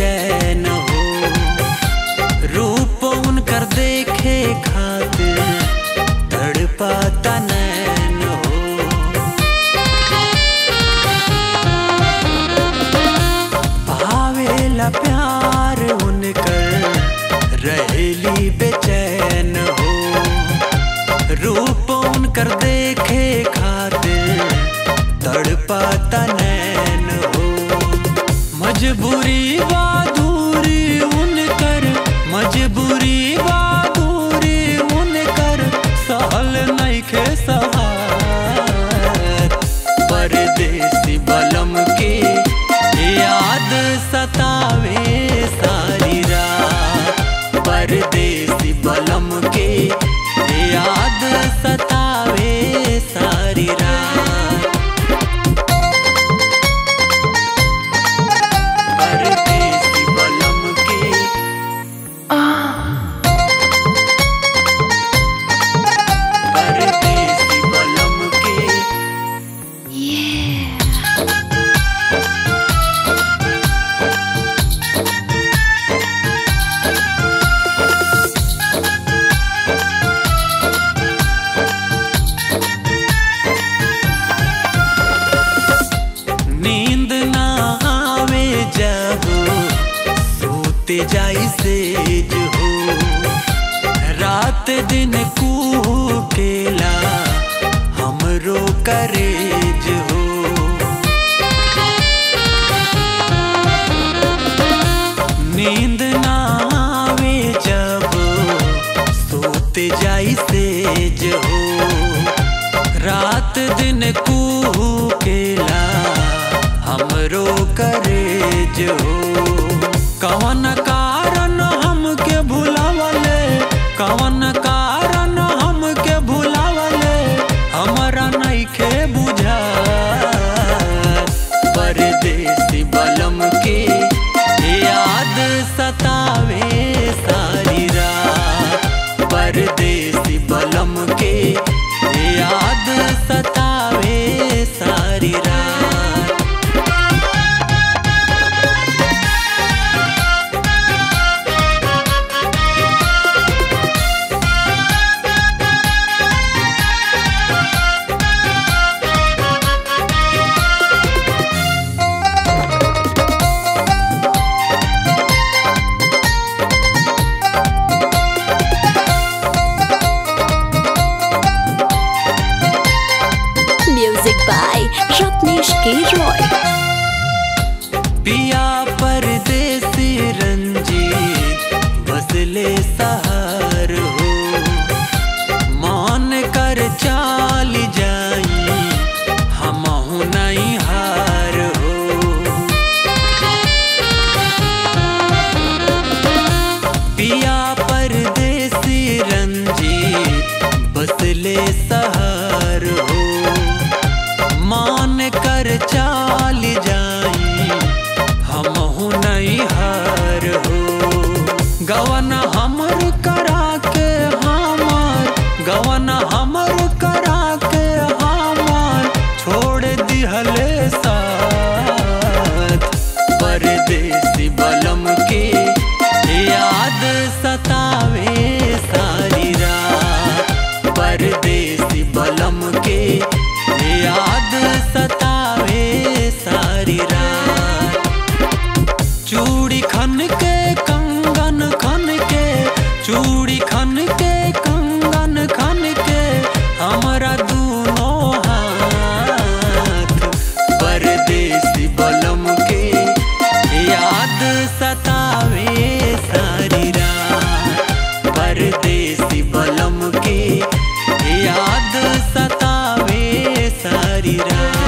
बेचैन हो रूप उनकर देखे खातिर तड़पाता नैन हो पावेला प्यार उनकर रहेली बेचैन हो रूप उनकर देखे खातिर तड़पाता नैन हो मजबूरी बहादुरी उनकर मजबूरी बहादुरी उनकर सहल नइखे सहार परदेसी बलम के याद सतावे सारी रात परदेसी बलम के याद सतावे सारी रात परदेसी बलम के परदेसी बलम के नींद ना आवे जब सोते जाई सेज हो रात दिन केला हमरो करेज हो नींद ना आवे जब सोते जाई सेज हो रात दिन केला हमरो करेज हो कवन कारण हमके भुलावले कवन कारण हमके भुलावले हमरा नइखे बुझा परदेसी बलम के याद सतावे सारी रात परदेसी बलम के याद सतावे सारी रात Music by Ratnesh K. Roy. पिया परदेसी रंजीत बसले सहार हो मान कर चाल जाई हमहु नहीं हार हो पिया परदेसी रंजीत बसले सहार हो मान कर चाल जाई हमहु नहीं हार हो गवन हमर करा के हमार गवन हमर करा के हमार छोड़ दिहले साथ परदेसी बलम के याद सतावे सारी रात परदेसी बलम के याद सतावे सारी रात चूड़ी खन के कंगन खन के चूड़ी खन के कंगन खन के हमरा दूनों हाथ परदेसी बलम के याद सतावे सारी रात परदेसी बलम के याद सतावे सारी रात